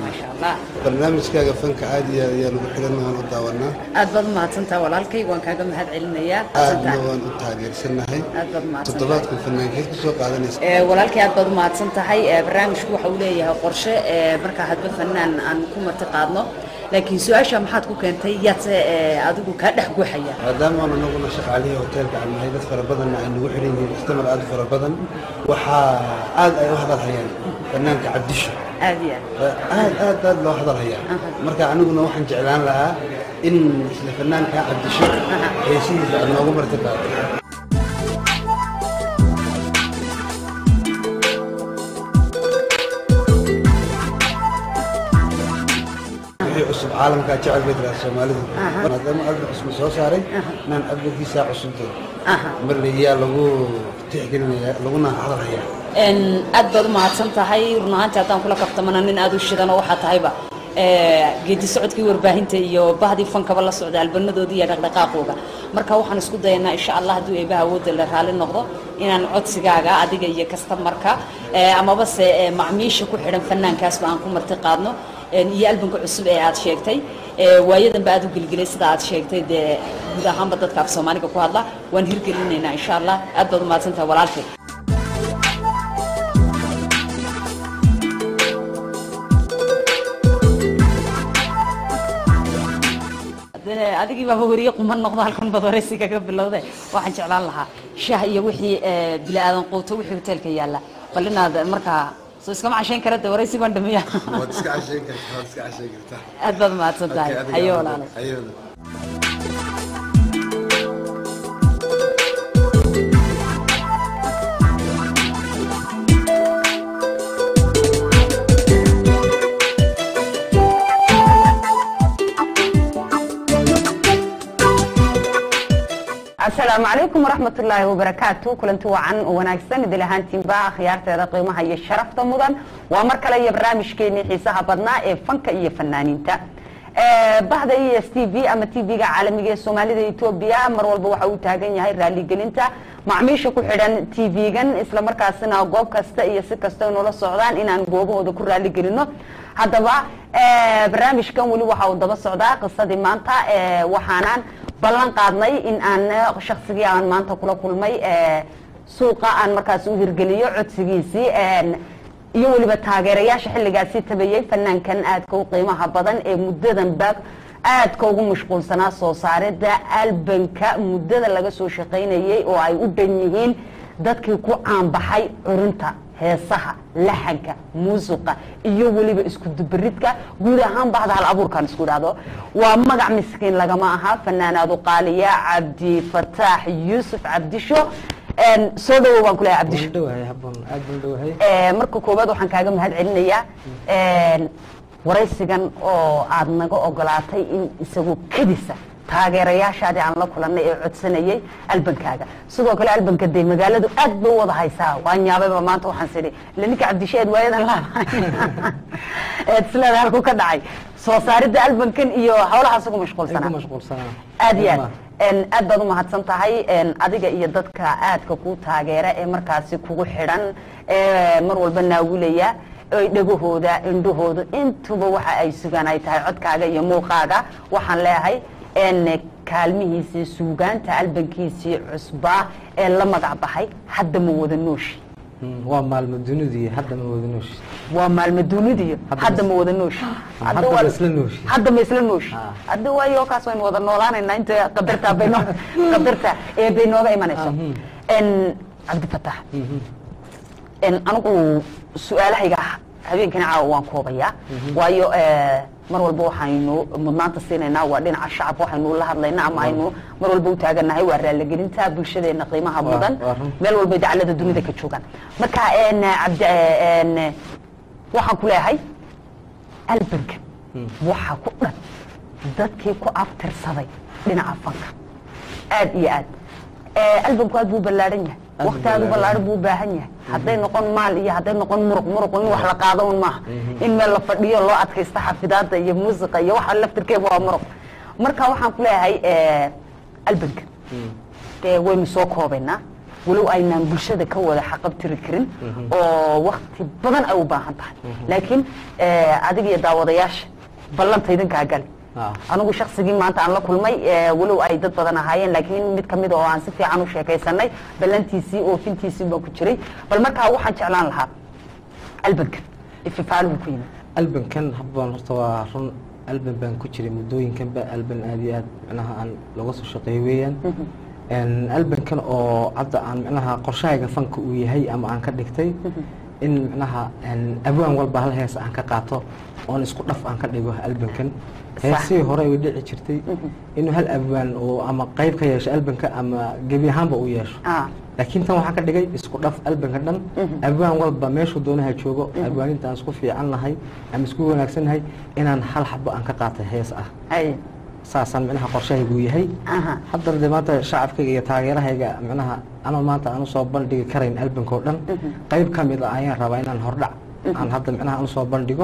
maasha allah barnaamijkaaga fanka aad iyo aad ayaan ugu xiran waan u daawanaa aad baad umahadsantaha walaalkay waan kaaga mahad celinayaa aadna waan u taageersanahay aad baad umahadsantahay toddobaadka fanaankeed ku soo qaadanaysa Ee, walaalkay aad baad umahadsan tahay Ee, barnaamijku waxa uu leeyahay qorshe ee, markaa hadba fanaan aan ku marti qaadno laakiin su-aasha maxaad ku keentay yaadse ee, adigu kaa dhex guuxaya maadaama aan anaguna shaqaalihii hoteelka aan nahay dad fara badanna ay nagu xiran yihiin istamar aad u fara badan waxaa aad ay u hadal hayaan fanaanka cabdisho aad iyo aad aad aad aad loo hadal hayaa marka aniguna waxaan jeclaan lahaa in isla fanaanka cabdisho heesihiisa aad noogu marti qaatay wixii cusub caalamkaa jecel bay tiraa soomaalidu maadaama album cusub soo saaray inaan albumkiisaa cusubtay marle yaa lagu tixgelinayaa laguna hadal hayaa Een, aad baad umahadsan tahay run ahaantii haddaan kula kaftamana nin aad u shidan oo waxaa tahayba ee, geedi socodkii warbaahinta iyo bahdii fankaba la socda albanadoodii iyo dhaqdhaqaaqooga marka waxaan isku dayanaa insha allah hadduu eebaha awoodda la raali noqdo inaan codsigaaga adiga iyo kastamarka ee, amaba se ee, macmiisha ku xidhan fanaankaasba aan ku marti qaadno een, iyo albamka cusub ee aad sheegtay ee, waayadanba aad u gelgelay sida aad sheegtay dee guud ahaanba dadka af soomaaliga ku hadla waan hirgelinaynaa insha allah aad baad umahadsan tahay walaalkay Hadee adigii baa horiye quman noqdo halkan baad waraysi kaga bilowday waxaan jeclaan lahaa shaah iyo wixii ee, bini aadan quuto wixii hoteelka yaalla bal inaad markaa soo iskama cashayn kara de waraysi baan dhamiya waad iska cashayn kartaa waad iska cashayn kartaa aad baad mahadsan tahay hayo walaalay ayooda asalaamu calaykum waraxmat ullaahi wabarakaatu kulanti wacan oo wanaagsan idil ahaantiinba akhyaarteeda qiimaha iyo sharafta mudan waa mar kale iyo barnaamijkeenii xiisaha badnaa ee fanka iyo fanaaniinta Eh, bahda e s t v ama t v-ga caalamiga ee soomaalida etoobiya mar walba waxa uu taagan yahay raaligelinta macmiisha ku xidhan t v-gan islamarkaasina goob kasta iyo si kasta ay noola socdaan inaan goobahooda ku raaligelino haddaba eh, barnaamijkan weli waxa uu daba socdaa qisadii maanta eh, waxaanaan ballan qaadnay in aan eh, shaksigii aan maanta kula kulmay eh, suuqa aan markaas u hirgeliyo codsigiisii een, iyo weliba taageerayaasha xilligaasi tabayay fanaankan aadka u qiimaha badan ee muddadan ba aadka ugu mashquulsanaa soo saarida albanka muddada laga soo shaqaynayay oo ay u dhan yihiin dadkii ku caanbaxay curinta heesaha laxanka muusiqa iyo weliba isku dubaridka guud ahaan bahda hal abuurkan isku dhahdo waa magac miskiin lagama aha fanaanaadu qaaliya cabdi fataax yuusuf cabdisho Een, soo dhawow baan kuleeyahay cabdisho dhawahay habboon aad baan dhawahay Ee, marka koowaad waxaan kaaga mahad celinayaa een, waraysigan oo aad naga ogolaatay in isagoo kedisa taageerayaashaadii aan la kulanay ee codsanayay albankaaga sidoo kale albanka dee magaaladu aad bay u wada haysaa waan yaabayba maanta waxaan sidhi ila ninka cabdisheed waayadan laabahay eed isleeda halku ka dhacay soo saaridda albankan iyo howlahaas ugu ay ku mashquulsanaa mashquulsanaa aad iyo aad Een, aad baad umahadsan tahay een, adiga iyo dadka aadka ku taageera ee markaasi kugu xidhan ee mar walba naawilaya ay dhegahooda indhahooda intuba waxa ay sugaan ay tahay codkaaga iyo muuqaaga waxaan leeyahay een, kaalmihiisii suugaanta albankiisii cusbaa ee la magac baxay hadda ma wada nooshi Mm, waa maalmo dunidii hadda ma wada nooshi waa maalmo duunidiyo Hadda hadda ma- ma wada nooshi hadda waa- ma isla nooshi. hadda ma isla nooshi Ah. hadda waayo kaas waynu wada noolaanaynaa inta qadarta bay noo qadarta ee bay nooga imanayso Mhm. n cabdifatax Mhm. n anigu su-aalahayga habeenkani caawa waan koobayaa waayo eh, mar walba waxaynu mudnaanta siinaynaa waa dhinaca shacabka waxaynu la hadlaynaa ama aynu mar walba u taaganahay waa raaligelinta bulshadeena qiimaha Waa- mudan waa run. meel walba dacalada dunida ka joogaan marka n cabdi n waxaan ku leeyahay albanka waxaa ku dhan dadkii ku aftirsaday dhinaca fanka aad iyo aad Eh, albanku aad buu ballaadhan yahay Aad buu waqti aad u ballaadhan ballaadhan buu u baahan yahay hadday noqon maal iyo hadday noqon muruq muruq in wax la qaado un maaha in meel la fadhiyo loo adkaysto xafidaada iyo muusiqa iyo waxa laftirkeeba waa muruq marka waxaan ku leeyahay eh, albanka dee waynu soo koobaynaa walow aynaan bulshada ka wada xaqabtiri karin oo wakti badan ay u baahan tahay laakiin eh, adiga iyo daawadayaasha ballanta idinkaa gali Ah. anigu shaksigii maanta aan la kulmay eh, walow ay dad badan ahaayeen laakiin mid kamid oo aan si fiican u sheekaysanay ballantiisii oofintiisii baan ku jiray bal markaa waxaan jeclaan lahaa albankan ififaaluhu ku yimid albankan habboon horta waa run alban baan ku jiray muddooyinkanba alban aad iyo aad micnaha aan looga soo shaqeeyo weeyaan Een, albankan oo hadda aan micnaha qorshahayga fanka uu yahay ama aan ka dhigtay in micnaha een, abwaan walba hal hees aan ka qaato oon isku dhaf aan ka dhigo albankan heesihii hore way dhici jirtay inuu hal abwaan oo ama qayb ka yeesho albanka ama gebi ahaanba uu yeesho Ah, laakiin tan waxaan ka dhigay isku dhaf albanka dhan abwaan walba meeshuu doonaha joogo abwaaninta aan isku fiican nahay ama isku wanaagsannahay inaan hal xabo aan ka qaatay hees ah ay saasaan micnaha qorshahaygu yahay aha haddana dee maanta shacabkayga iyo taageerahayga micnaha anoo maanta aan usoo bandhigi karayn albanka oo dhan qayb ka mid ah ayaan rabaa inaan hordhac aan hadda micnaha aan usoo bandhigo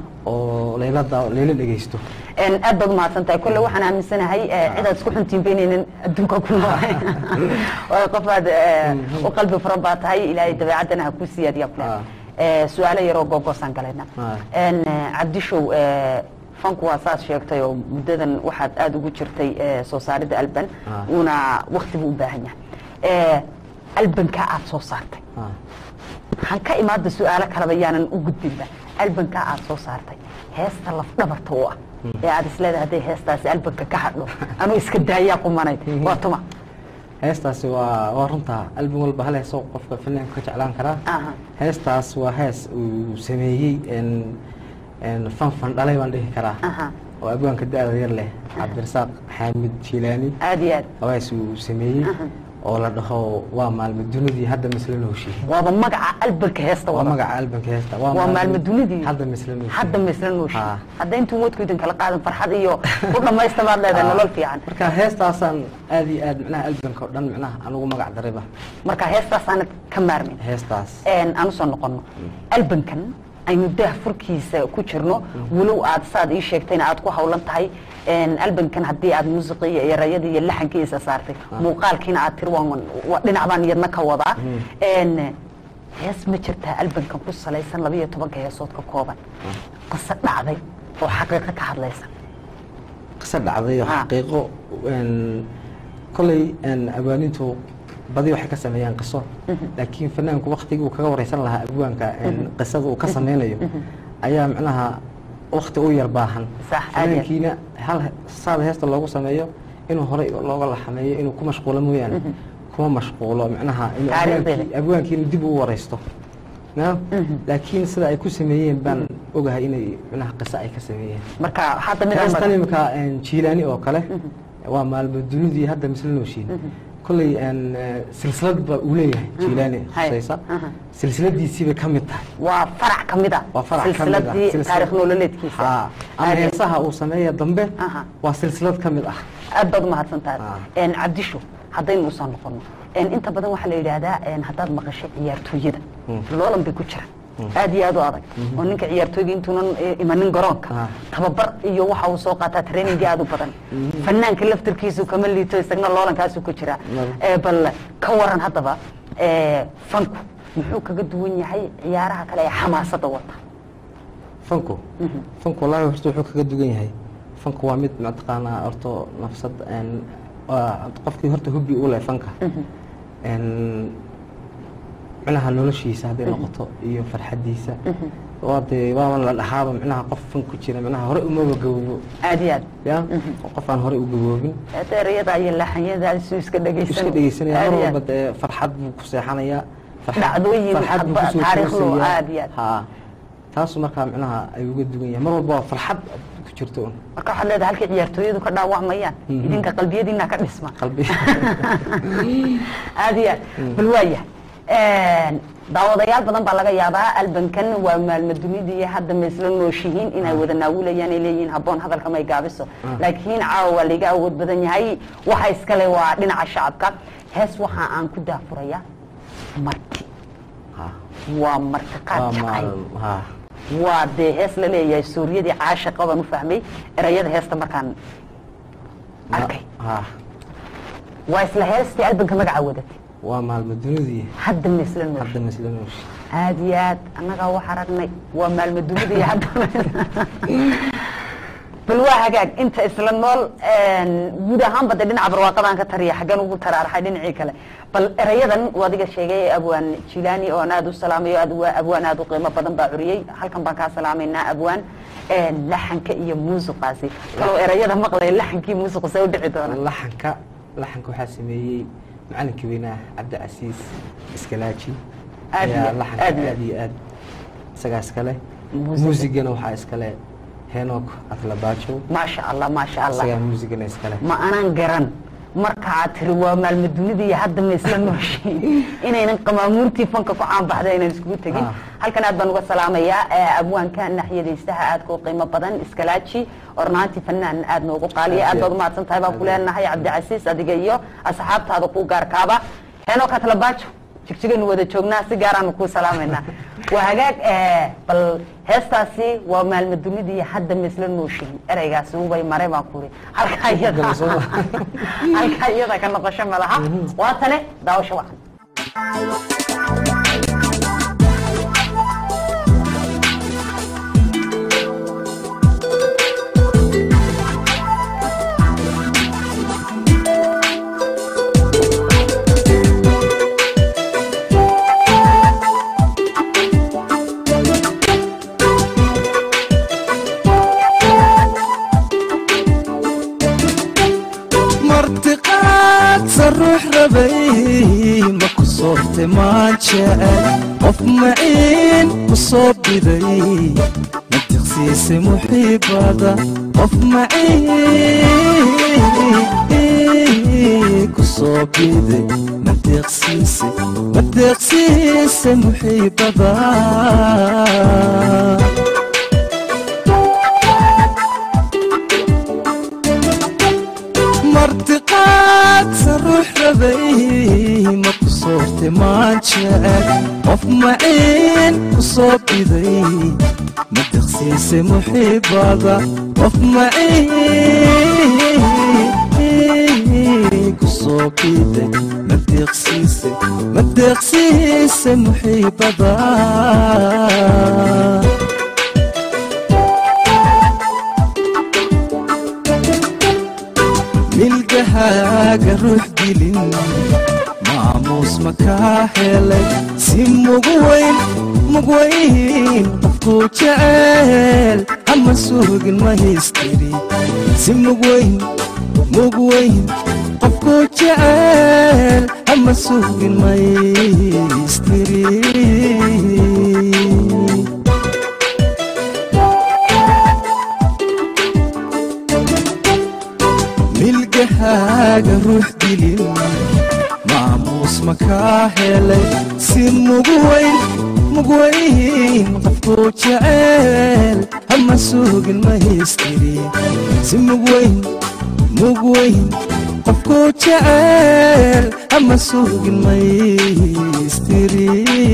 oo laylada layla dhegeysto En aad baad umahadsan tahay kolle waxaan aaminsanahay eh, cidaad isku xuntiin baynaynin adduunka ku noolahay waayo qofaad eh, u qalbi furan baa tahay ilaahay dabeecaddana ha ku siyaadiya kule Ah. Eh, su-aalo yaroo googoosaan galayna Ah. En, eh, cabdishow eh, fanku waa saas sheegtay oo muddadan waxaad aada ugu jirtay eh, soo saaridda alban Ah. uuna wakti buu u baahan yahay Eh, albanka aad soo saartay Ah. waxaan ka imaada su-aalo kaleba yaanan u gudbinba albankaa aad soo saartay heesta lafdhabarta u ah ee aad isleedahay hadday heestaasi albanka ka hadho anuu iska daayaa qumanayd waa tuma heestaasi waa waa runtaa album walba hal heesoo qofka fanaanka ka jeclaan karaa Aha. heestaas waa hees uu sameeyey en en fan fan dhalay baan dhihi karaa Aha. oo abwaanka da-da yar leh cabdirasaaq xaamid jilaani aad iyo aad waa hees uu sameeyey oo la dhaho waa maalmo dunidii hadda misla nooshi waaba magaca albanka heesta waa wada magaca albanka heesta waa maalmo dunidii hadda misla nooshi hadda misla nooshi Ha. hadda intuu wadku idin kala qaadan farxad iyo ku dhammaysta baad leedahay nolol fiican marka heestaasaan aad iyo aad micnaha albanka oo dhan micnaha anugu magac darayba marka heestaasaanad ka maarmin heestaas een aan usoo noqono albankan aynu daah furkiisa ku jirno walow aad saad ii sheegtayna aad ku hawlan tahay een albankan haddii aad muusiqii iyo erayadii iyo laxankiisa saartay muuqaalkiina aad tiri waan waa dhinac baan iyadna ka wadaa een hees ma jirtaa albankan ku salaysan laba iyo tobanka heesood ka kooban qiso dhacday oo xaqiiqo ka hadlaysa qiso dhacday oo Ah. xaqiiqo een, kolay een, abwaanintu badi waxay ka sameeyaan qiso laakiin fanaanku waktigii uu kaga wareysan lahaa abwaanka een, qisada uu ka sameynayo ayaa micnaha wakti u yar baahan Sax, aad yar. fanaankiina hal he- saada heesta loogu sameeyo inuu horey looga laxameeyo inuu ku mashquulo mooyaane kuma mashquulo micnaha inuu Taariikhdeeda. abwaankii- abwaankiina dib u wareysto Ya? laakiin sida ay ku sameeyeen baan ogahay inay micnaha qiso ay ka sameeyeen marka hadda mid heestan walba- imika jiilaani oo kale waa maalmo dunidii hadda misla nooshiin kolley een, eh, silsilad baa uu leeyahay jiilaani Hay. khusaysa Aha. silsiladiisiibay ka mid tahay waa farac ka mid ah waa farac ka mid ah silsiladii Silsilad- taarikh nololeedkiisa Haa. ama Aad iyo- heesaha uu sameeya dambe Aha. waa silsilad ka mid ah aad baad umahadsan tahay Ah. een cabdisho haddaynu usoo noqono een inta badan waxaa la yidhaahdaa een haddaad maqashay ciyaartooyada loolan bay ku jiraan aad iyo aad u adag oo ninka ciyaartooyga intuunan eh, imanin garoonka Ah. tababar iyo waxa uu soo qaataa trainingi aad u badan fanaanka laftirkiisu kama liito isagna loolankaasuu ku jiraa Nada. Eh, bal ka waran haddaba eh, fanku muxuu kaga duwan yahay ciyaaraha kale ee xamaasada wata fanku fanku wallaahi horta wuxuu kaga dugan yahay fanku waa mid mataqaanaa horto nafsad een, waa qofkii horta hubbi u leh fanka een, micnaha noloshiisa hadday noqoto iyo farxadiisa waa dee waaban la dhahaaba micnaha qof fan ku jira micnaha hore umaba gaboobo aad iyo aad ya qof aan hore u gaboobin deerayada iyo laxanyada isu iska dhegaysan iska dhegeysanaya Aad mar iyo aad. walba dee farxad buu ku seexanayaa farxad- Dhacdooyin farxad buu hadba kusoo taariikhdu toosayaa. aad iyo aad. haa taasu markaa micnaha ay uga dugan yahay mar walba waa farxad ku jirto un marka waxaad leedahay halkay ciyaartooyadu ka dhaawacmayaan idinka qalbiyadiina ka dhisma qalbi aad iyo aad bal waayahay daawadayaal badan baa laga yaabaa albankan waa maalmo dunidii hadda ma isla nooshihiin inay wada naawilayaan ay leeyihiin habboon hadalka may gaabiso laakiin caawa waa layga awood badan yahay waxa iskale waa dhinaca shacabka hees waxa aan ku daafurayaa marti Ha, waa martiqaad waa jacayl maal ha waa dee hees la leeyahay suuriyadii caashiqa baan u fahmay erayada heesta markaan arkay ha waa isla heestii albanka magaca wadatay waa maalmo dunidii hadda misla nool hadda masla nooshi aad iyo aad annagaa wax aragnay waa maalmo dunida iyo hadda bal waa hagaag inta isla nool guud ahaanba de dhinaca barwaaqadaan ka tariya xaggan ugu taraaraxay dhinacii kale bal erayadan uu adiga sheegay abwaan jilaani oo aan aada u salaamayo aad waa abwaan aada u qiimo badan baa curiyey halkan baan kaa salaamaynaa abwaan laxanka iyo muusiqaasi kaloo erayada maqlay laxankii muusiqu see u dhici doona laxanka laxanka waxaa sameeyey macalinkii weynaa cabdicasiis iskalaaji Aad iyo- ayaa laxanka aad iyo- aad iyo aad isagaa iskale Muusiga. muusigana waxaa iskale henok atlabaajo maasha allah maasha allah isagaa muusigana iskale ma anaan garan marka aad tiri waa maalmo dunida iyo hadda ma isla nooshiin inaynan qamaamuurtii fanka ku caanbaxda aynan iskugu tegin Ah. halkan aad baan uga salaamayaa ee abwaanka naxyadaystaha aadka u qiimo badan iskalaaji ornaanti fanaan aad noogu qaaliya aad baad umahadsan tahay baan ku leenahay cabdicasiis adiga iyo asxaabtaada ku gaarkaaba heenoo katlabaajo jigjigaynu wada joognaa si gaaraanu kuu salaamaynaa waa hagaag eh, bal heestaasi waa maalmo dunida iyo hadda ma isla nooshiin ereygaasi ubay mare baan kuri halkaa iyada Galasoo. halkaa iyada ka noqosho ma laha waa tane daawasho wacan martiqaadsa ruux rabay ma ku soorte maan jecel qof maciin ku soo biday ma tiqsiise muxiibada qof maciin ku soo biday ma deeqsiise ma deeqsiise muxiibada martiqaadsa ruux rabay ma ku soorte maan jecel qof maciin ku soo biday ma deqsiise muxiibada qof maciin ku soo biday ma deeqsiise ma deeqsiise muxiibada milgahaaga ruux dilin maamuus makaa helay si mugu weyn mugweyn qofkuu jecel ama suugin ma histiri si mugweyn mugweyn qofkuu jecel ama suugin ma histiri milgahaaga ruux dilin maamuus makaa helay si mugu weyn mugweyn qofkuu jecel ama suugin ma histiri si mugweyn mugweyn qofkuu jecel ama suugin ma histiri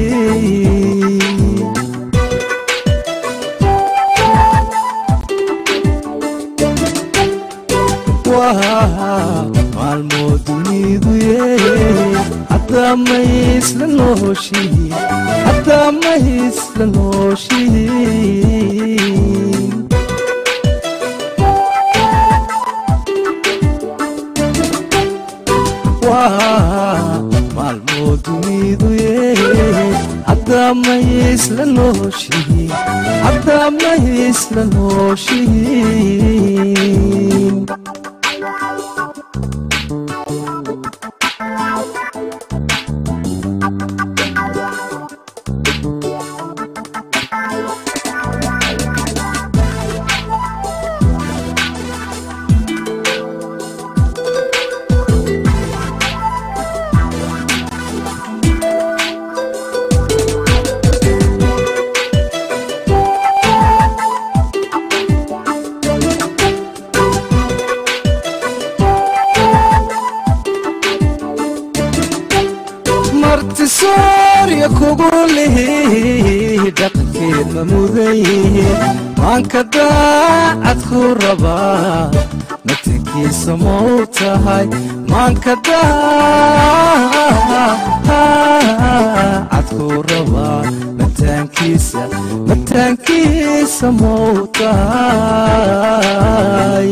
waa maalmoo dunidu yee haddaa maysla nooshiin haddaa maysla nooshiin waa maalmoo dunidu yee haddaa maysla nooshiin haddaa maysla nooshiin martisoorya kugu lihi dhaqankeed ma mudan yihiin maanka daacad ku rabaa matankiisa mau tahay maanka daacad cadkuu rabaa mataankiisa mataankiisa mowtahay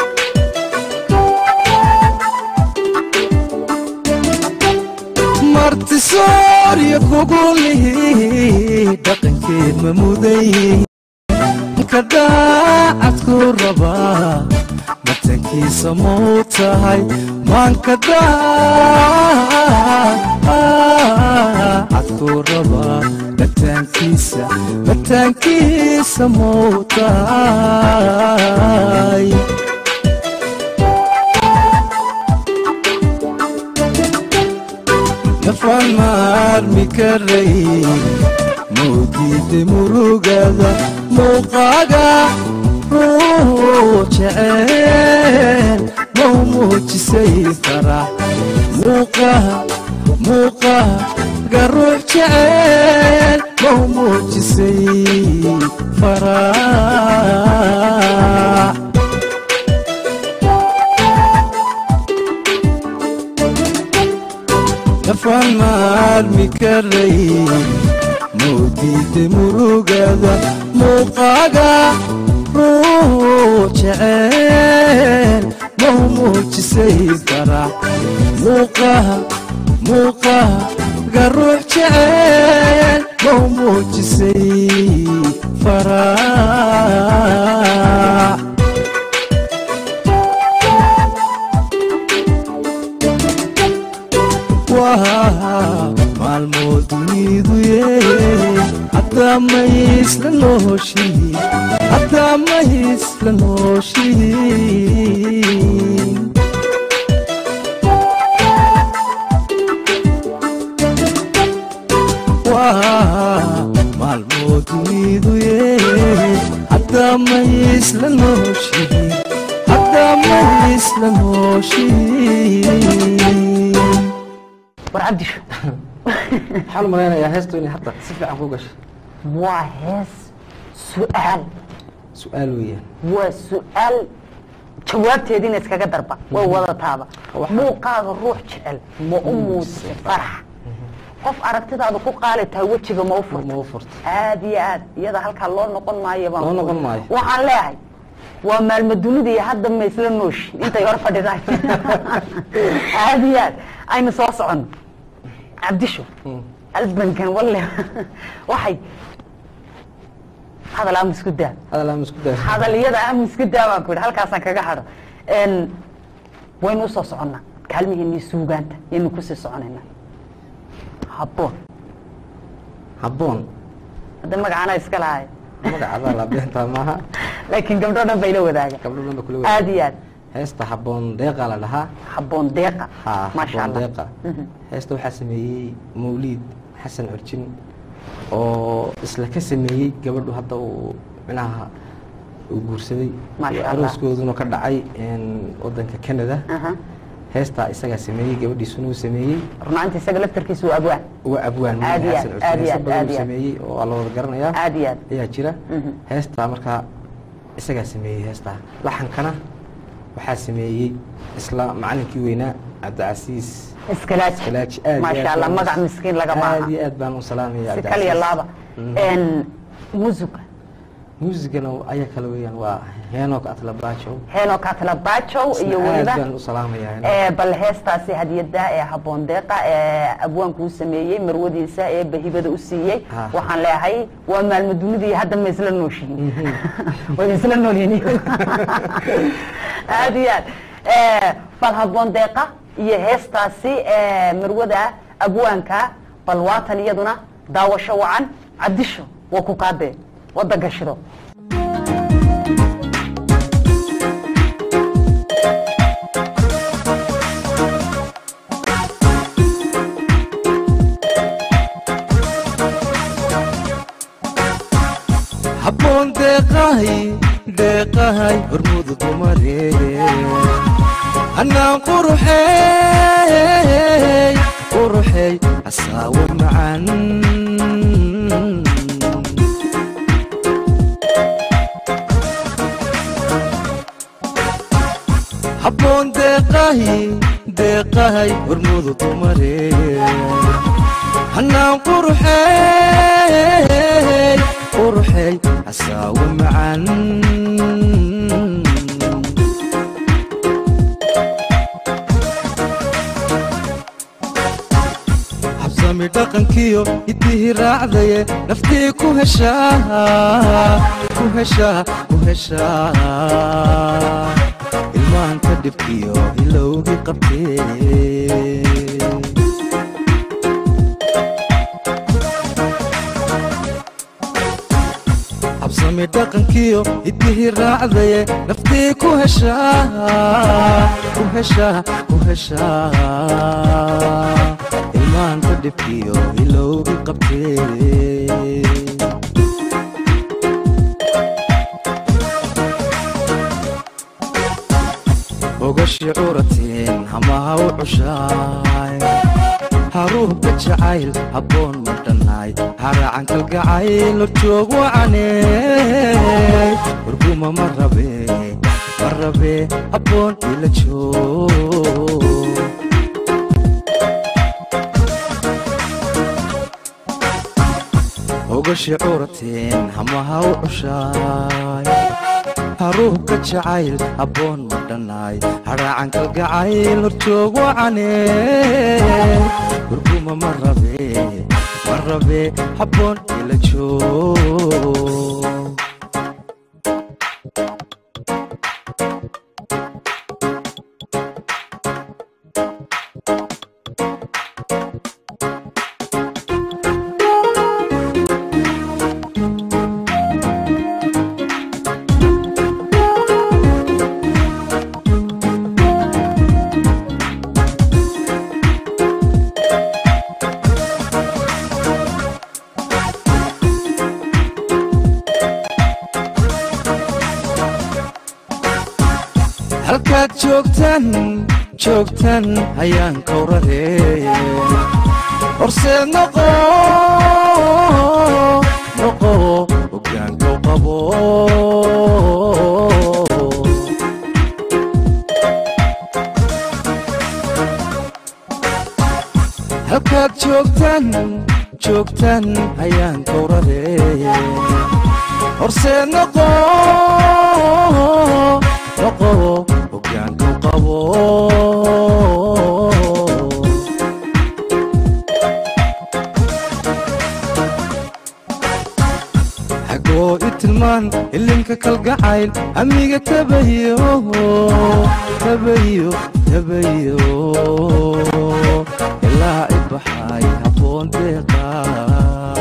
martisoorya kugulihi dhaqankeed ma muday kadhaacadkuu rabaa matankiisa mau tahay maankadhaacadkuu rabaa mataankiisa mataankiisa mau tahay nafaan maarmi karay mawdiida murugada muuqaaga ruu jeceel mau muujisay farax muuqaha muuqaaga ruux jeceel mau muujisay farax nafaan maarmi karay mawdiida murugada muuqaaga ruu jeceel mau muujisay farax muuqaha muuqaaga ruux jeceel mau muujisay farax maalmood dunidu ye hadaa maysla nooshihin hadaa maysla nooshihin maalmood dunidu ye hadaa maysla nooshihin hadaa maysla nooshihin war cabdisho waxaan u malaynayaa heestu inay hadda si fiican ku gashay waa hees su-aal su-aal weeyaan waa su-aal jawaabteediina iskaga darba way wadataaba Waxa- muuqaaga ruux jecel ma u muuse farax qof aragtidaada ku qaali tahay wejiga ma u furta ma u furta aad iyo aad iyada halkaa loo noqon maayo baan Loo ku- noqon maayo. waxaan leeyahay waa maalmo dunida iyo hadda ma isla nooshi intay hor fadhidaan aad iyo aad aynu soo soconno cabdisho albankan walle waxay hadal ama isku daa hadal aan isku dayo hadaliyada ama isku daa baan ku yidhi halkaasaan kaga hadho n waynu usoo soconnaa kaalmihiinii suugaanta yaynu kusii soconaynaa habboon habboon hadda magacaana iska lahay magacaada la beentaa maaha laakiin gabdho dhan bay la wadaaga gabdho dhan ba kula aad iyo aad heesta habboon deeqa la dhahaa habboon deeqa ha maasha habboon allah deeqa heesta waxaa sameeyey mawliid xasan curjin oo isla ka sameeyey gabadhu hadda uu micnaha uu guursaday Maasha oo Allah. arooskooduna ka dhacay een, wadanka canada Aha. heestaa isagaa sameeyey gabadhiisuna uu sameeyey runaanti isaga laftarkiisu waa abwaan waa abwaan Aad iyo Mawliid aad, xasan aad iyo curjin heesa aad, badan aad uu iyo aad. sameeyey oo waa la wada garanayaa aad iyo aad ayaa jira Mhm. heestaa markaa isagaa sameeyey heestaa laxankana waxaa sameeyey isla macalinkii weynaa cabdicasiis iskalaaji Iskalaaji, aad iyo maasha aad allah baan u- magac miskiin lagama aad aha iyo aad baan u salaamaya si kaliya laaba n musuga muusigana ayaa kale weeyaan waa heenok atlabajow heeno katla bajow iyo aad weliba baan u salaamaya ee bal heestaasi hadiyada ee habboon deeqa ee abwaanku u sameeyey marwadiisa ee bahibada u siiyey Ha. waxaan leeyahay waa maalmo dunidii hadda ma isla nooshihiin way isla noolyihiin aad iyo aad Ee, bal habboon deeqa iyo heestaasi ee marwada abwaanka bal waatan iyaduna daawasho wacan cabdisho waa ku kaadee wada gashido habboon deeqahay deeqahay hormudu dumare annaan quruxey quruxey asaawo macan habboon deeqahay deeqahay hormudu dumare hanaan quruxey quruxey casaawo macan habsami dhaqankiyo hiddihii raacdaye naftii ku heshaa ku heshaa ku heshaa ilmaanka dhibkiyo hilowgii qabtee habsami dhaqankiyo hiddihii raacdaye naftii ku heshaa ku heshaa ku heshaa ilmaanka dhibkiyo hilowgii qabtee ogashi curatiin hamaha u cushaay haruubka jacayl habboon ma dhannaay haraacan kalgacayl horjoog wacaney warguma ma rabe ma rabe habboon ila joog ogashi curatiin hamaha u cushaay haruubka jacayl habboon ma dhannaay haraacan kalgacayl horjoog wacaney warguma ma rabe ma rabe habboon ila joog halkaad joogtan joogtan ayaan kawrare horseed noqo noqo hoggaankow qabo halkaad joogtan joogtan ayaan kawrare horseed noqo noqo hoggaankow qabo xagoo i tilmaan ilinka kalgacayl amiga tabayo tabayo tabayo ilaa i baxay habboon deeqaa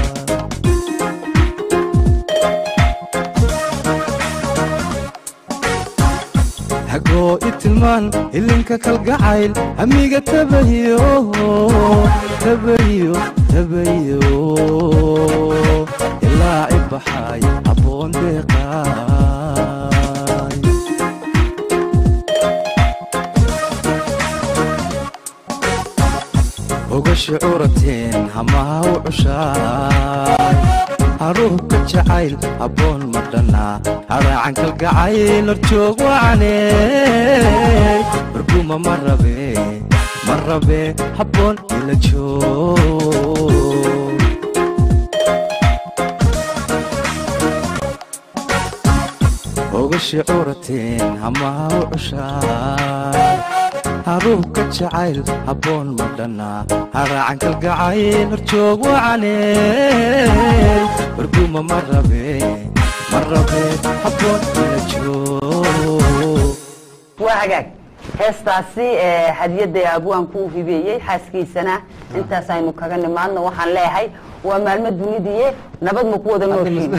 xagoo i tilmaan ilinka kalgacayl amiga tabayo tabayo tabayo ilaa i baxay habboon deeqaay ogashi curatiin hamaha u cushaay haruubka jacayl habboon ma dhannaa haraacan kalgacayl horjoog wacaney warguma ma rabe ma rabe habboon ila joog ogashi curatiin hamaha u cushaay haruubka jacayl habboon ma dhannaa haraacan kalgacayl horjoog wacaney warguma ma rabe ma rabe habboon ila joog waa hagaag heestaasi ee hadiyadda abwaan ku hibeeyey xaaskiisana intaas aynu kaga nimaadno waxaan leeyahay waa maalmo dunidiiye nabad ma ku wada nooshiin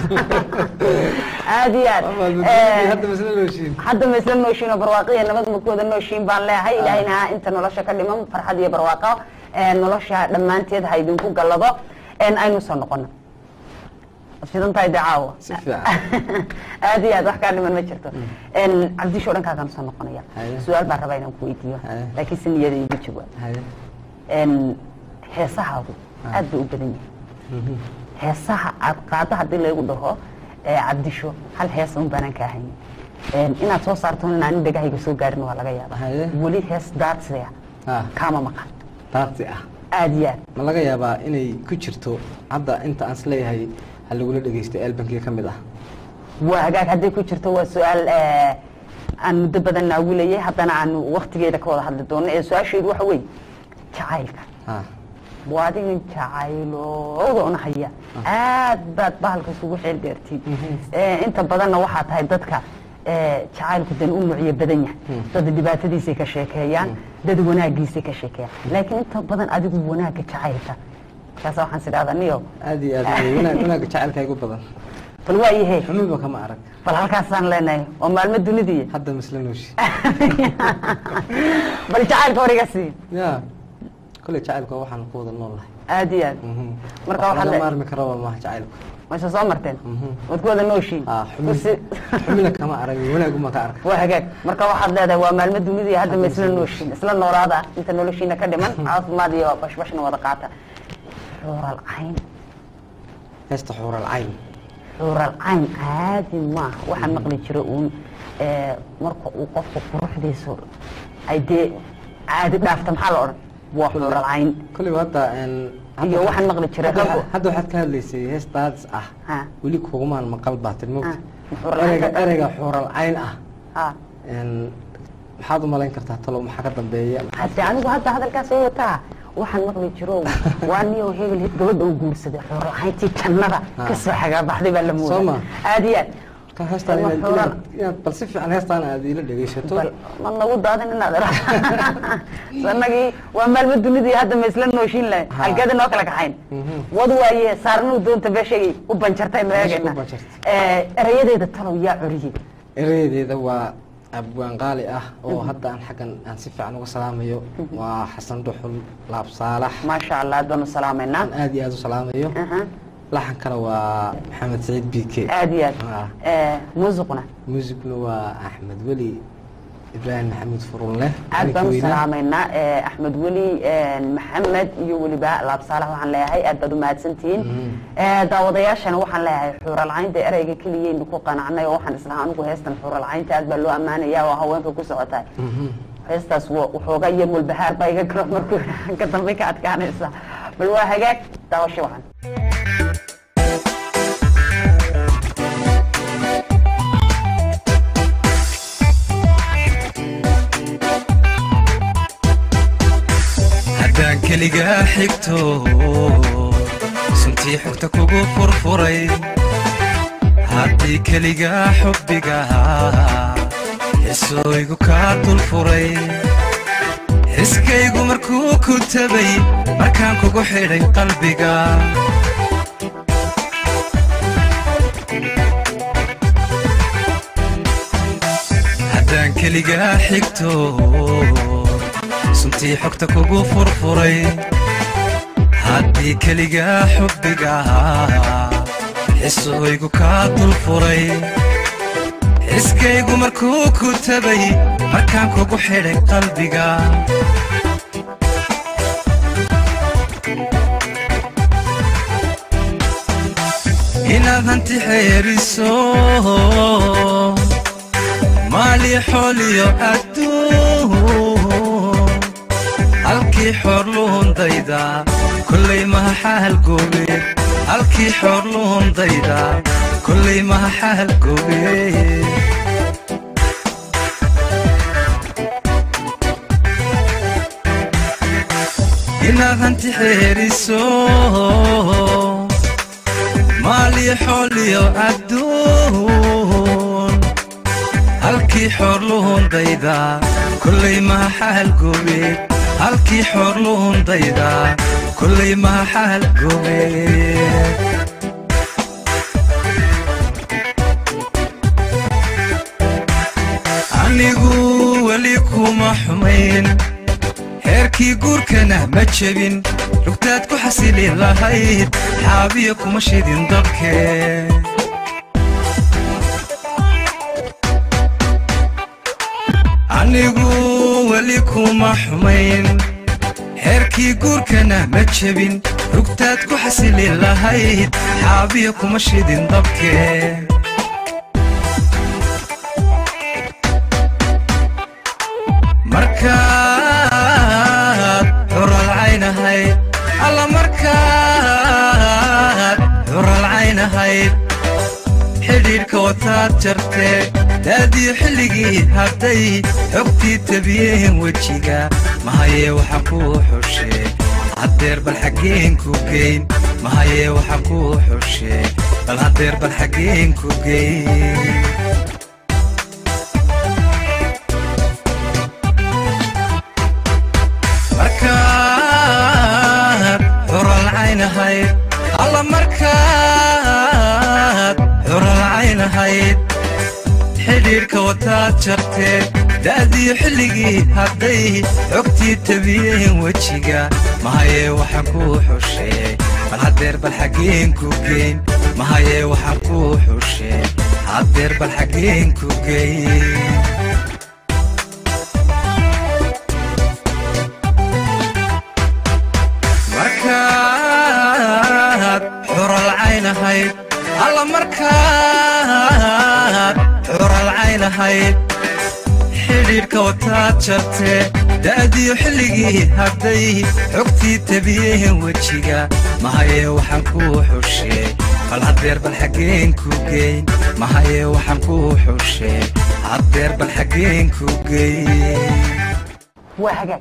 aad iyo aad Eh, hadda masla looshiin hadda ma isla nooshiino barwaaqiya nabad ma ku wada nooshiin baan leeyahay ilaahayna inta nolosha ka dhiman farxad iyo barwaaqo ee nolosha dhammaanteed ha idinku gallado een aynu soo noqono fidan tahay dee caawa Si fiican. aad iyo aad wax kaa dhiman ma jirto een cabdisho dhankaagaan soo noqonaya Haye. su-aal baan rabaa inaan ku weydiiyo Haye. laakiin si niyada igu jawaab haye een heesahaadu aad bay u badan yihiin heesaha aad qaado haddii laygu dhaho ee cabdisho hal hees un baanaan kaa haynin Een, inaad soo saarto in aan dhegahayga soo gaarin waa laga yaaba Haye. weli hees daarsiya ah kaama maqan taarti ah aad iyo aad ma laga yaabaa inay ku jirto hadda inta aan isleeyahay ha lagula dhegeysto albankii ka mid ah waa hagaag hadday ku jirto waa su-aal eh, aan muddo badan naawilayay haddana aan waktigeeda ka wada hadli doono ee su-aasheedu waxa weeye jacaylka ah waa adigan jacaylooda una haya aad baad bahalka isugu xeel dheertiin Eh, inta badanna waxaa tahay dadka eh, jacaylku dan u nuucyo badan yahay dad dhibaatadiisay ka sheekeeyaan dad wanaagiisay ka sheekeeyaan laakiin inta badan adigu wanaagga jacaylka markaasa waxaan is idhahdaa niyo aad iyo aad wey. wanaag wanaagga jacaylka igu badan bal waa yahe xunuunba kama arag bal halkaasaan leenahay oo maalmo dunidii hadda misla nooshi bal jacaylka hor iga sii ya kolley jacaylka waxaan ku wada nool lahay aad iyo aad marka waxaa laga le maarmi karaba maaha jacaylku mayse soo marteen waad ku wada nooshiin ah Kursi- xumina kama arag wanaaguma ka arka waa hagaag marka waxaad leedahay waa maalmo dunidii hadda ma isla nooshiin isla noolaada inta noloshiina ka dhiman caafimaad iyo bashbashna wada qaata xuural cayn heesta xuural cayn xuural cayn caadi maaha waxaan maqli jira uun eh, marka uu qofku quruxdiisu ay dee caadi dhaafta maxaa la odhan waa xuural cayn kolley hadda een, hadda- iyo waxaan maqli jiray hadda raggu waxaad- hadda waxaad ka hadlaysay hees daadis ah Ha. weli kugumaan maqal baatin mogta Ah, xuural cayn ereyga ka- ereyga xuural cayn ah ha een, maxaad u malayn kartaa talo maxaa ka dambeeya hadde anigu hadda hadalkaas oo wataa waxaan maqli jiro waa niyo hebel gabadha uu guursaday xurlahayntii jannada Ah. ka soo xagaabaxday baa la Soo moodaa ma? aad iyo aad marka heestaan Waa inaad- xuural. inaad inaad bal si fiican heestaan aad ila dhegeysato bal ma nagu daadin inaad ira sanagii waa maalmo dunidii hadda ma isla nooshiin lahayn Ha. halkeeda noo kala kaxayn Mhm. wad waaye saarnuu doonta beeshagay u banjartay Meeshay meegayna u banjartay. erayadeeda talow yaa coriyey erayadeeda waa abwaan qaali ah oo hadda aan xaggan aan si fiican uga salaamayo waa xasan dhuxul laab saalax maasha allah aad baanu salaamaynaa aan aad iyo aad u salaamayo Aha. laxankana waa maxamed saciid bike aad iyo aad Ah. Eh, muusiquna muusigna waa axmed weli ibraahim maxamuud furunleh aad baan u Weyne. salaamaynaa eh, axmed weli eh, maxamed iyo weliba laab saalax waxaan leeyahay aad baad u mahadsantihiin Eh, daawadayaashana waxaan leeyahay xuuralcaynta ereyga keliyaynu ku qanacnay oo waxaan islahaa anigu heestan xuuralcaynta aad baa loo ammaanaya oo haweenka ku socotahay heestaas wa- waxoogaa iyo mulbahaar baa iga galo markuu ka dambe ka adkaanaysa bal waa hagaag daawasho wacan haddaan keligaa xigto suntii xogta kugu furfuray haddii keligaa xubbiga xisooygu kaa dulfuray xiskaygu markuu ku tabay markaan kugu xidhay qalbiga haddaan keligaa xigto suntii xogta kugu furfuray haddii keligaa xubbiga xisooygu kaa dulfuray xiskaygu markuu ku tabay markaan kugu xidhay qalbiga inaad hanti xeeriso maali xooliyo adduun halkii xoor luhundayda kollay maha xaalgoobe halkii xoor luhundayda kollay maha xaalgoobe inaad hanti xeeriso maali xooliyo adduun halkii xoor luhundayda kollay maha xaalgoobe halkii xoor luhundayda kollay maha xaalgoobe anigu weli kuma xumayn heerkii guurkana ma jebin rugtaad ku xasili lahayd xaabiya kuma shidin dabkee anigu weli kuma xumayn heerkii guurkana ma jebin rugtaad ku xasili lahayd xaabiya kuma shidin dabkee markaad xural caynahayd alla markaad xural caynahayd xidhiidhka wataad jartee daadii xilligii hadday xogtii tabiyeen wejiga mahayee waxa kuu xushee haddeer bal xaggeen ku geyn mahayee waxa kuu xushee bal haddeer bal xaggeen ku geyn markaad xural caynahayd alla markaad xural caynahayd xidhiidhka wataad jartee da'dii xilligii hadday xogtii tabiyeen wejiga mahayee waxa kuu xushee bal haddeer bal xaggeen ku geyn mahayee waxa kuu xushee haddeer bal xaggeen ku geyn markaad xural caynahayd alla markaad xural caynahayd xidhiidhka wataad jartee da'dii xilligii hadday xogtii tabiyeen wejiga mahayee waxaan kuu xushee bal haddeer bal xaggeen ku geyn mahayee waxaan kuu xushee haddeer bal xaggeen ku geyn waa hagaag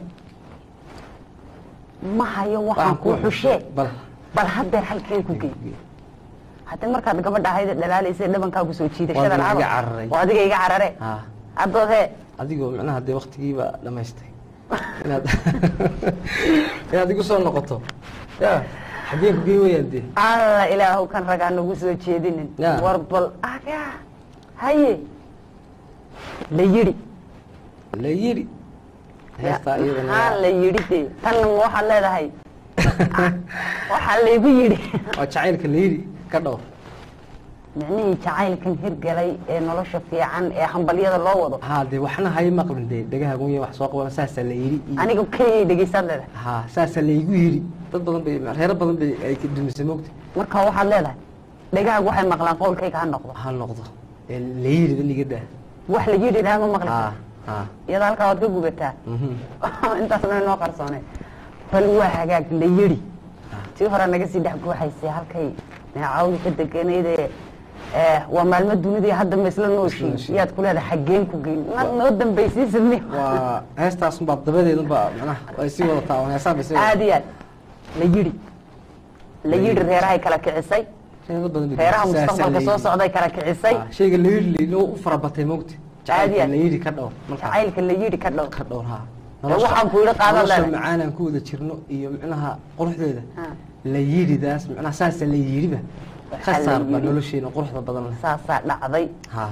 ma hayo waxaan kuu xushee bal bal haddeer halkeen ku gey haddii markaad gabadha ahayd dhalaalaysa dhabankaa kusoo jiidashada Waa adiga iga lacaba cararay. waa adiga iga carare haa haddood hee adigoo micnaha dee waktigiiba dhamaystay inaad inaad igu soo noqoto ya xaggeen ku gey wayaan dee alla ilaahow kan ragaa nagu soo jeedinin Ya. war bal aga haye la yidhi la yidhi heestaa haa iyadana la yidhi dee tan waxaad leedahay waxaa laygu yidhi waa jacaylka la yidhi ka dhowr micnihii jacaylkan hirgalay ee nolosha fiican ee hambalyada loo wado haa dee waxna hay maqlin dee dhagaha gunya wax soo qaban saasaa la yidhi iyo- aniga keliyay dhegeysaad leedahay haa saasaa laygu yidhi dad badan bay reero badan bay ay ka dumisay moogta marka waxaad leedahay dhegahaagu waxay maqlaan qowlkayga ha noqdo ha noqdo ee la yidhi daniga daa wax la yidhi dhaha ma maqli haa karto haa iyada halkaa waad ka gubataa mhm. intaas ma noo qarsoonay bal waa hagaag la yidhi tii hore naga sii dhex guuxaysay halkay neecawdi ka deganayde waa maalmo dunidii hadda ma isla nooshiin nooshiin. yaad ku leedahay xaggeen ku geyn ma noo dambaysiisa mi waa heestaasunbaa dabadeedunbaa macnaha ay sii wadataa oo heesaan bay sii aad iyo aad la yidhi la yidhi reerahay kala kicisay reero badan bay reeraha saasaa mustaqbalka la soo yidhi. socday kala kicisay Haa, shayga la yidhi layidhi u farabatay moogta Caadi ah. jacaylka la yidhi ka dhowr markaa jacaylka la yidhi ka dhow ka dhowr haa waxaan ku yidhi qaadan nolosha leedahay. macaan aan ku wada jirno iyo micnaha quruxdeeda Ha. la yidhidaas micnaha saasa la yidhiba ka Waxaa la saar baa yidhi. nolosheena quruxda badan leh saasaa dhacday haa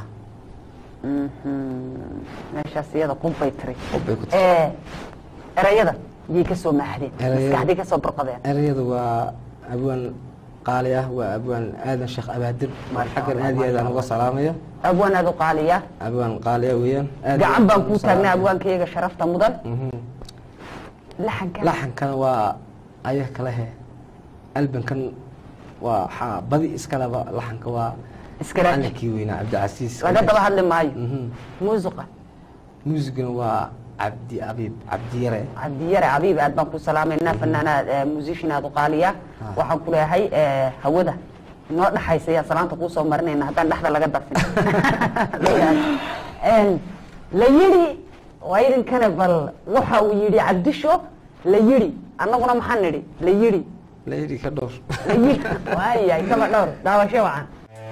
Mhm. meeshaas iyada qubbay tiri Qubbay ku tiri. ee erayada yay ka soo maaxdeen Erayada- maskaxday ka soo burqadeen erayadu waa abwaan qaali ah waa abwaan aadan sheekh abaadir Masha xaggan Allah, aad iyo aad aan masha uga salaamaya abwaan aad u qaaliya abwaan qaali ah weeyaan aad iyo gacan aad baan ugu kuu taagnay salaamaya. abwaankayga sharafta mudan Mhm. laxanka laxankan waa aya kale he albankan waa waxaa badi iskaleba laxanka waa Iskaraaj. macalinkii weynaa cabdicasiis laga daba hadli maayo Mhm. muusiqa muusigana waa cabdi abiib cabdiyare cabdiyare abiib aad baan ku salaamaynaa fanaanaad musician aad u qaaliya waxaan ku leeyahay ee, hawada inoo dhaxaysa ayaan salaanta kuu soo marinayna haddaan dhexda laga dafin Een, la yidhi waa idinkana bal waxa uu yidhi cabdisho la yidhi annaguna maxaan nidhi la yidhi la yidhi ka dhowr la yidhi waayahay kaba dhowr daawasho wacan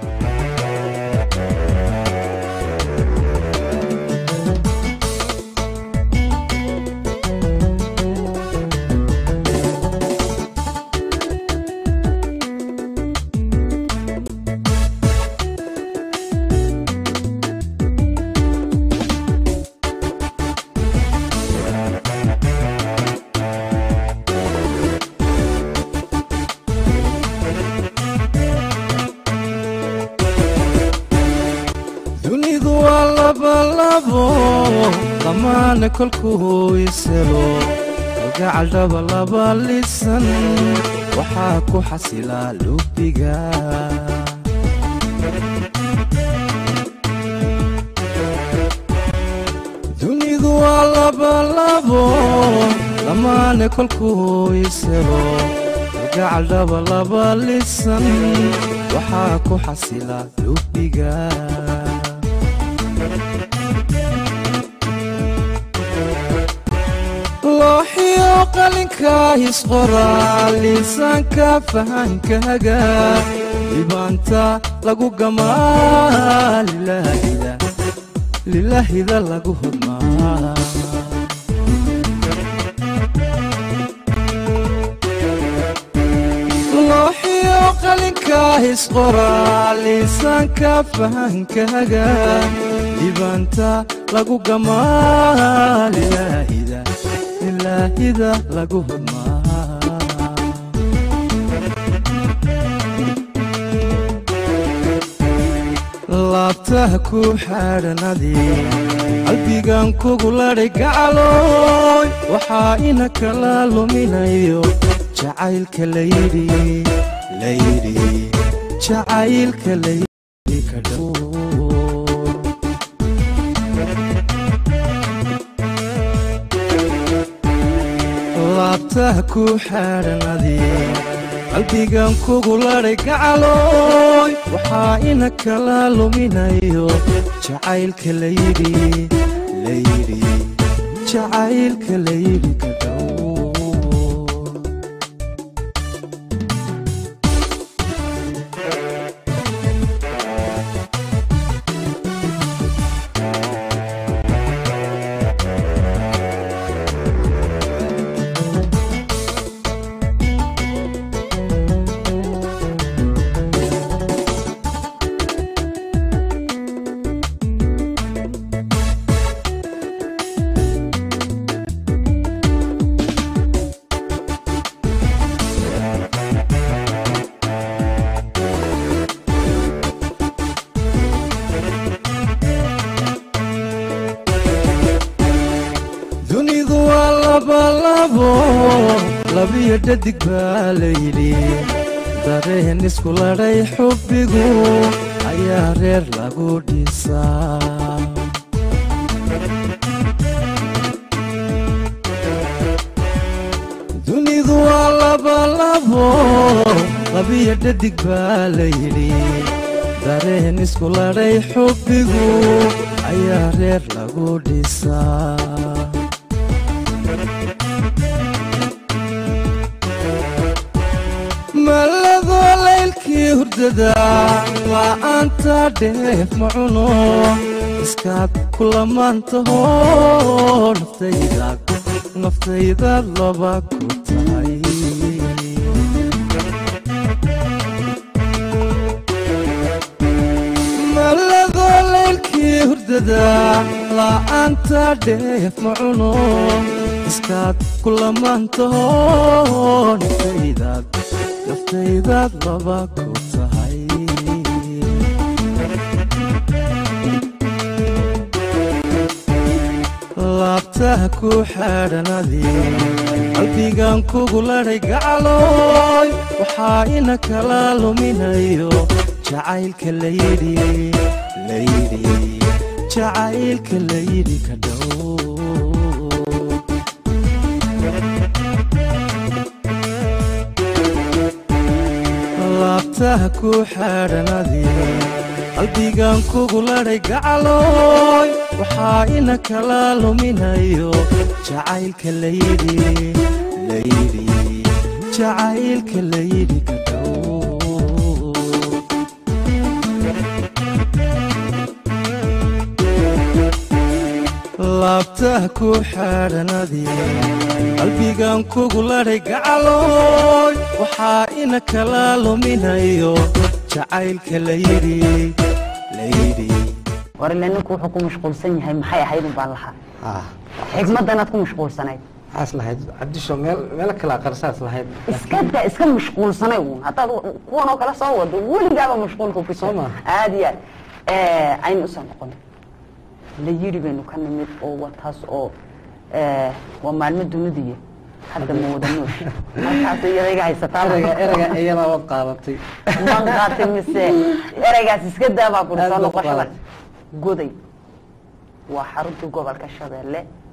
dunidu waa labalabo dhammaana kolkuu iselo kalgacal dhabalaba lisan waxaa ku xasilaa lubiga dunidu waa labalabo lamaane kolkuu iselo gacal dhabalaba lisan waxaa ku xasila lubiga looxiyo qalinka isqoraa liisaanka fahankaga dhibaanta lagu gamaa lilaahida lilaahida lagu hodmaa looxiyo qalinka isqoraa liisaanka fahankaga dhibaanta lagu gamaa lilaahida lilaahida lagu hodmaa laabtaha ku xaadhanadii qalbigan kugu ladhay gacalooy waxaa ina kala luminayo jacaylka layidhi layidhi jacaylka layidhi ka dhow laabtaha ku xaadhanadii qalbigan kugu ladhay gacalooy waxaa ina kala luminayo jacaylka layidhi layidhi jacaylka layidhi ka dhow dunidu waa labalabo labiyo dhadig baa layidhi dareen isku ladhay xubbigu ayaa reer lagu dhisaa dunidu waa labalabo labiyo dhadig baa layidhi dareen isku ladhay xubbigu ayaa reer lagu dhisaa maladoo laylkii hurdada la'aanta dheef ma cuno iskaad ku lamaantaho naftaydaad naftaydaad laba ku tahay maladoo laylkii hurdada la'aanta dheef ma cuno iskaad ku lamaantaho naftaydaad naftaydaad laba ku tahay laabtaha ku xaadhanadii qalbigan kugu ladhay gacalooy waxaa ina kala luminayo jacaylka layidhi layidhi jacaylka layidhi ka dhow laabtaha ku xaadhanadii qalbigan kugu ladhay gacalooy waxaa ina kala luminayo jacaylka layidhi layidhi jacaylka layidhi ka dhow laabtaha ku xaadhanadii qalbigan kugu ladhay gacalooy waxaa ina kala luminayo jacaylka layidhi layidhi war ile ninku wuxuu ku mashquulsan yahay maxay ahayd un baan lahaa ah xigmadanaad ku mashquulsanayd waxaas lahayd cabdisho meel meelo kale aqarsaas lahayd iska da iska mashquulsanay uun haddaad kuwan oo kale soo wado weligaaba mashquulka ku Soo ma? aada iyo aad aynu usoo noqon la yidhi baynu ka nimid oo wataas oo eh, waa maalmo dunidiya hadda ma wada noosh markaas ereyga haysataa ereyga ereyga iyada waad qaadatay man qaatay mise ereygaas iska daabaa kuri Aad soo baad noqoshada qaadatay. goday waa xaruntii gobolka shabeelle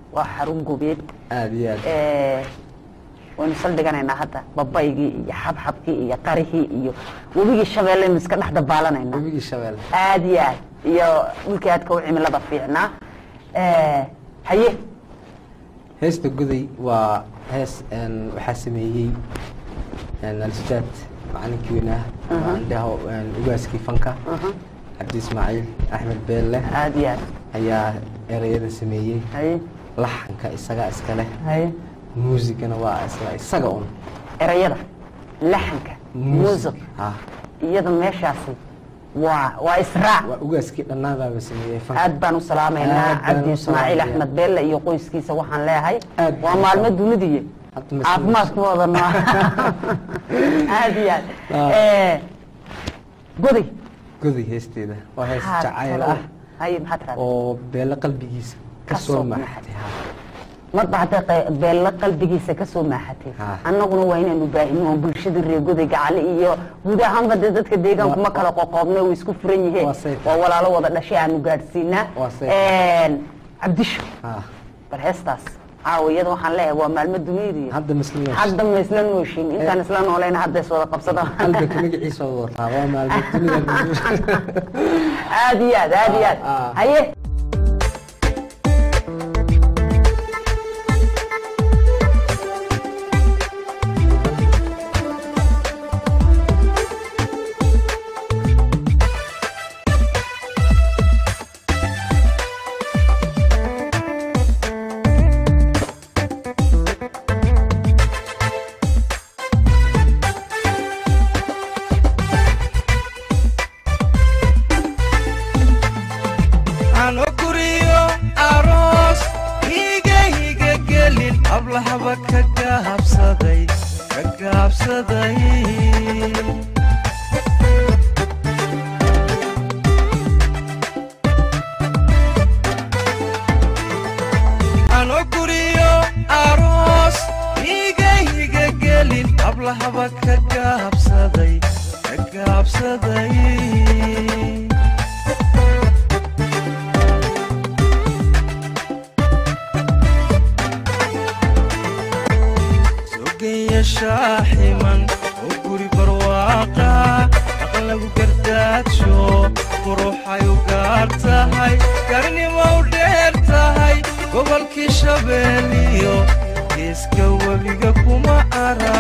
waa xarun gobeed aada iyo aad Eh, waynu saldhiganaynaa hadda babaygii iyo xabxabkii iyo qarihii iyo webigii shabeellaynu iska dhex dabaalanaynaa webigii shabeelle aad iyo aad iyo dhulkii aadka u cimilada fiicnaa Eh, haye heesta goday waa hees een, waxaa sameeyey een, al-ustaad macalinkii weynaa andhaho ugaaskii fanka cabdi ismaaciil axmed beelle aad iyo aad ayaa ereyada sameeyey haye laxanka isagaa iska leh haye muusigana waa isla isaga un erayada laxanka muusiq ha iyada meeshaasi waa waa israac waa ugaaskii dhannaadaaba sameeyey fanka aad baan u salaamaynaa Aad baan cabdi u ismaaciil salaamayaa. axmed beelle iyo qoyskiisa waxaan leeyahay Aad waa baan u maalmo salaam- dunidiye Hadda mas- caafimaadkooda no aad iyo aad Ah. Eh, goday goday heesteeda waa hees maxaad jacayl talo- ah haye maxaad raadin oo beelle qalbigiisa Ka ka soo soo maxay. maxatay ha marba hadday qe- beelle qalbigiisa ka soo maaxatay Ha. annaguna waa inaanu baahino oo bulshada reer goday gacale iyo guud ahaanba dee dadka deegaanku ma Waa- kala qoqoobne way isku furan yihiin Waa safe. waa walaalo wada dhashay aanu gaadhsiinaa Waa safe. Een, cabdisho ha bal heestaas caawa iyada waxaan leeyahay waa maalmo duniyadii hadda masliin hadda ma isla nooshin intaan isla noolayna hadda is wada qabsadaan qalbiga magaciisa wada wataa waa maalmo dunida aad iyo aad aad iyo aad Ah, ah. haye ano guriyo aroos higa higa gelin hablahaba ka gaabsaday ka gaabsaday ano guriyo aroos higa higa gelin hablahaba ka gaabsaday ka gaabsaday sogaya shaaximan oo guri barwaaqa aqal lagu gardaajo quruxay u gaar tahay garnimo u dheer tahay gobolkii shabeeliyo geeska webiga kuma ara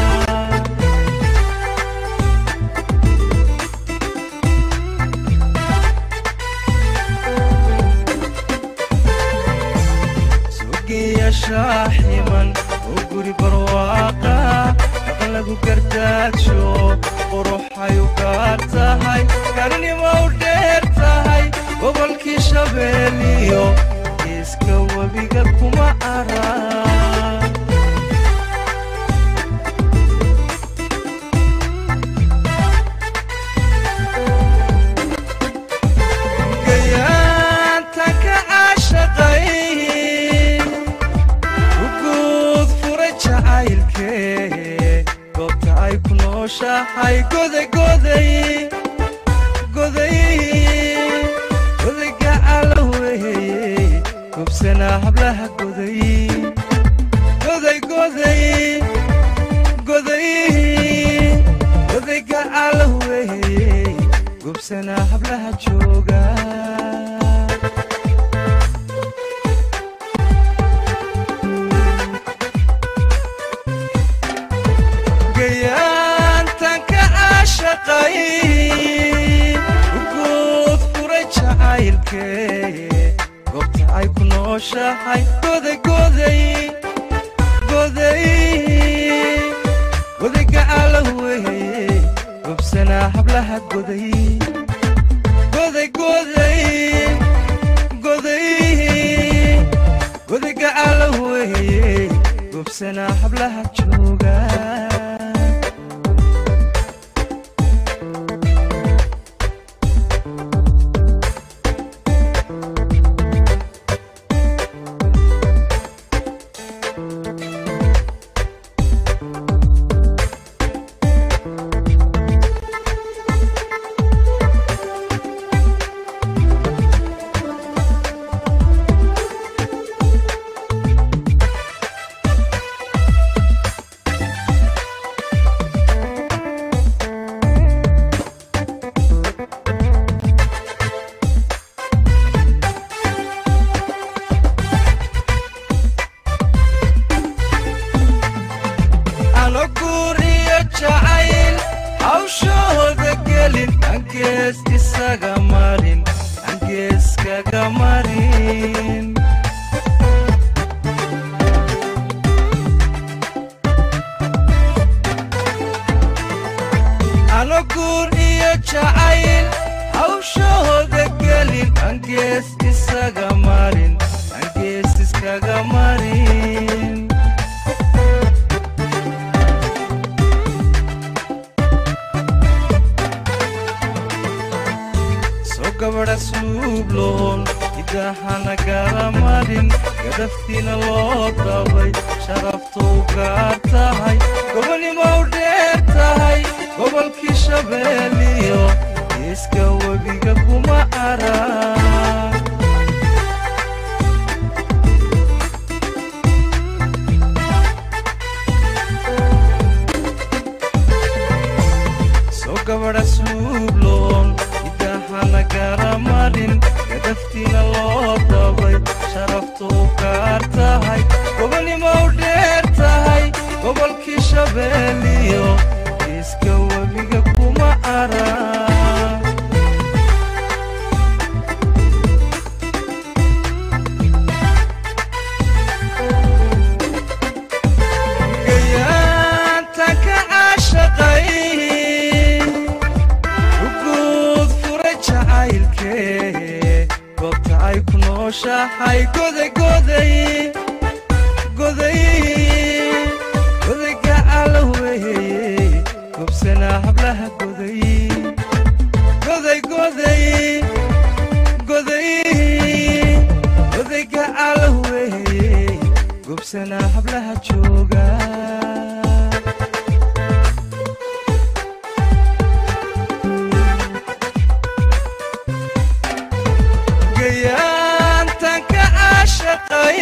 sugiya shaaximan oo guri barwaaqa aqal lagu gardaajo quruxay u gaar tahay garnimo u dheer tahay gobolkii shabeeliyo geeska webiga kuma ara gayaanta ka caashaqay uguud furay jacaylkee goobta ay ku nooshahay goday goday goday goday gacala weeye gobsanaa hablaha goday goday goday goday goday gacala weeye gobsanaa hablaha jooga gayaantan ka caashaqay uguud furay jacaylkee goobta ay ku nooshahay goday goday goday goday gacala weeye gobsanaa hablaha goday goday goday goday goday gacala weeye gobsanaa hablaha jooga jacayl hawshahooda gelin angees isaga marin angees iskaga marin soo gabadha suubloon idahana garamarin gadaftiina loo dabay sharaftuu gaar tahay gobonimow dheer tahay gobolkii shabeeliyo iska webiga kuma arag soo gabadha suubloon idahana garamarin gadaftiina loo dabay sharaftuu gaar tahay gobonimow dheer tahay gobolkii shabeeliyo iska webiga kuma arag gayaantan ka caashaqay uguud furay jacaylkee goobta ay ku nooshahay goday goday goday goday gacala weeye gobsanaa hablaha goday goday goday goday goday gacala weeye gobsanaa hablaha jooga gayaantan ka caashaqay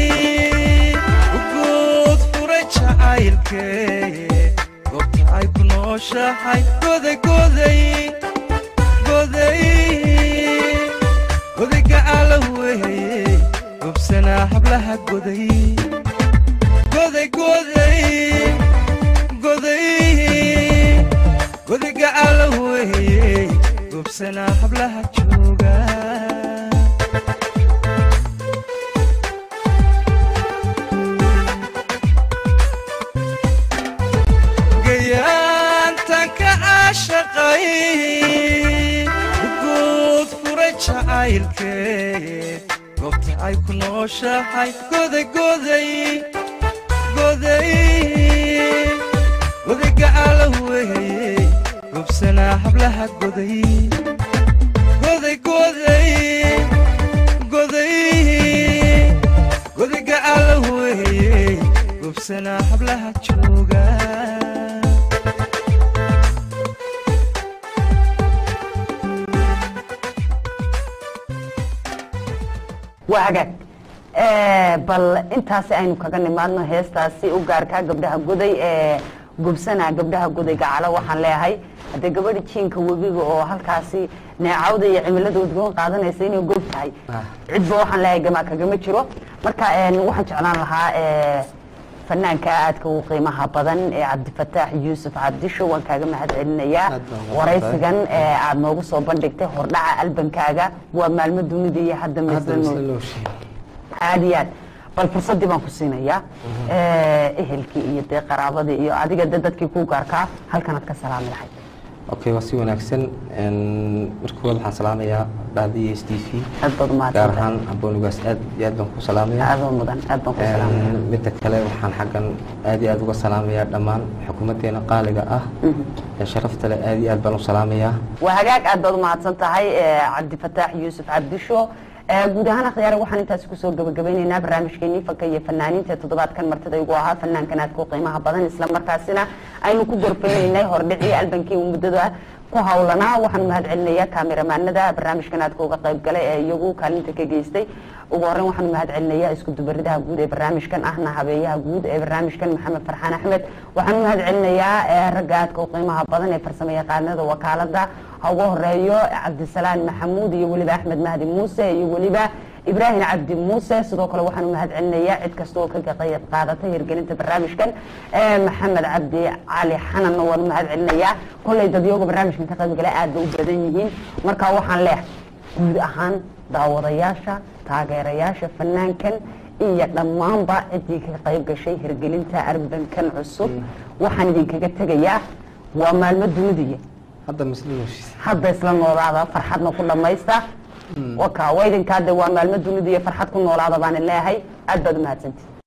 uguud furay jacaylkee goobta ay ku nooshahay goday goday goday goday gacala weeye gobsanaa hablaha goday goday goday goday goday gacala weeye gobsanaa hablaha jooga gayaantan ka caashaqay uguud furay jacaylkee goobta ay ku nooshahay goday goday goday goday gacala weeye gobsanaa hablaha goday goday goday goday goday gacala weeye gobsanaa hablaha jooga waa hagaag Eh, bal intaasi aynu kaga nimaadno heestaasi u gaarkaa gabdhaha goday ee gubsanaa gabdhaha goday gacalo waxaan leeyahay haddee gabadha jiinka webiga oo halkaasi neecawda iyo cimilada udgoon qaadanaysa inay gob tahay Ah. cidba waxaan leeyahay gamaa kagama jiro marka eh, waxaan jeclaan lahaa eh, fanaanka aadka u qiimaha badan ee cabdifataax yuusuf cabdisho waan kaaga mahad celinayaa Aad baan ugu waraysigan ee aad noogu soo bandhigtay hordhaca albankaaga waa maalmo dunida iyo hadda hadda maisla isla nool loo sheegay aad iyo aad bal fursaddii baan ku siinayaa Eh, ehelkii iyo dee qaraabadii iyo adiga de dadkii ku gaarkaa halkanaad ka salaami lahayd okay waa si wanaagsan Een, marka koowaad waxaan salaamayaa dhahdiya s t v aad baad gaar umahadsantahay ahaan aboonigaas aad iyo aad baan ku salaamaya aadoo mudan aad baan ku salaamaya Een, midda kale waxaan xaggan aad iyo aad uga salaamayaa dhammaan xukuumaddeena qaaliga ah ee sharafta leh aad iyo aad baan u salaamayaa waa hagaag aad baad umahadsan tahay eh, cabdifataax yuusuf cabdisho Eh, guud ahaan akhyaare waxaan intaasi kusoo gabagabeyneynaa barnaamijkeenii fanka iyo fanaaniinta ee toddobaadkan martida igu ahaa fanaankan aadka u qiimaha badan isla markaasina aynu ku gorfeyneynay hordhicii albankii uu muddada ku hawlanaa waxaan mahad celinayaa kaamiramanada barnaamijkan aadka uga qayb galay ee iyagu kaalinta ka geystay ugu horreyn waxaan mahad celinayaa isku dubaridaha guud ee barnaamijkan ahna habeeyaha guud ee barnaamijkan maxamed farxaan axmed waxaan mahad celinayaa eh, ragga aadka u qiimaha badan ee farsamo yaqaanada wakaalada ha ugu horeeyo cabdisalaan maxamuud iyo weliba axmed mahdi muuse iyo weliba ibraahim cabdi muuse sidoo kale waxaan u mahad celinayaa cid kasta oo ka qayb qaadatay hirgelinta barnaamijkan Eh, maxamed cabdi cali xananna waan u mahad celinayaa kolley dadyooga barnaamijkan ka qayb gala aad bay u badan yihiin marka waxaan leehay guud ahaan daawadayaasha taageerayaasha fanaankan iyo dhammaanba ciddii ka qayb gashay hirgelinta arbankan cusub waxaan idinkaga tegayaa waa maalmo dunidiya hadda misla heshiis hadda isla noolaada farxadna ku dhamaysta waka waa idinkaa de waa maalmo dunida iyo farxad ku noolaada baan leeyahay aad baad umahadsantihi